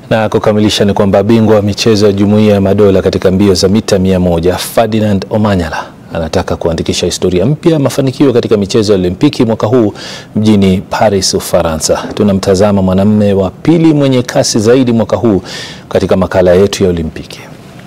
Na kukamilisha ni kwamba bingwa wa michezo ya Jumuiya ya Madola katika mbio za mita mia moja Ferdinand Omanyala anataka kuandikisha historia mpya ya mafanikio katika michezo ya Olimpiki mwaka huu mjini Paris, Ufaransa. Tunamtazama mwanamume wa pili mwenye kasi zaidi mwaka huu katika makala yetu ya Olimpiki.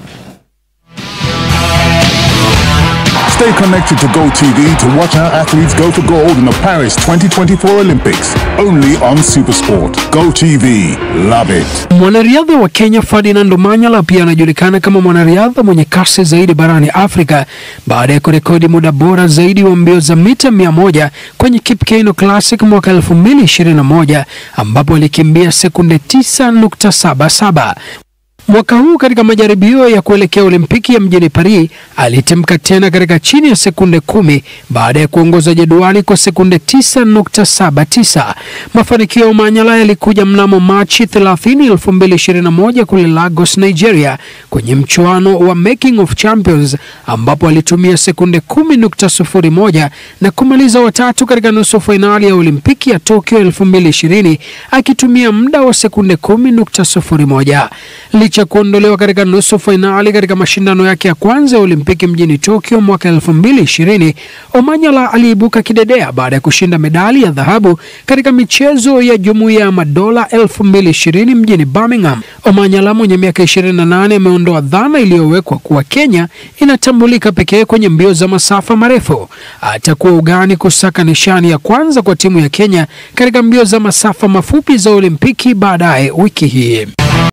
Stay connected to GoTV to watch our athletes go for gold in the Paris 2024 Olympics. Only on Supersport. GoTV. Love it. Mwanariadha wa Kenya Ferdinand Omanyala pia anajulikana kama mwanariadha mwenye kasi zaidi barani Afrika baada ya kurekodi muda bora zaidi wa mbio za mita 100 kwenye Kipkeino Classic mwaka 2021 ambapo alikimbia sekunde 9.77. Mwaka huu katika majaribio ya kuelekea Olimpiki ya mjini Paris alitimka tena katika chini ya sekunde kumi baada ya kuongoza jedwali kwa sekunde 9.79. Mafanikio ya Omanyala yalikuja mnamo Machi 30, 2021 kule Lagos, Nigeria kwenye mchuano wa Making of Champions ambapo alitumia sekunde 10.01 na kumaliza watatu katika nusu fainali ya Olimpiki ya Tokyo 2020 akitumia muda wa sekunde 10.01. Licha kuondolewa katika nusu fainali katika mashindano yake ya kwanza ya Olimpiki mjini Tokyo mwaka 2020, Omanyala aliibuka kidedea baada ya kushinda medali ya dhahabu katika michezo ya Jumuiya ya Madola 2020 mjini Birmingham. Omanyala mwenye miaka 28 ameondoa dhana iliyowekwa kuwa Kenya inatambulika pekee kwenye mbio za masafa marefu. Atakuwa ugani kusaka nishani ya kwanza kwa timu ya Kenya katika mbio za masafa mafupi za Olimpiki baadaye wiki hii.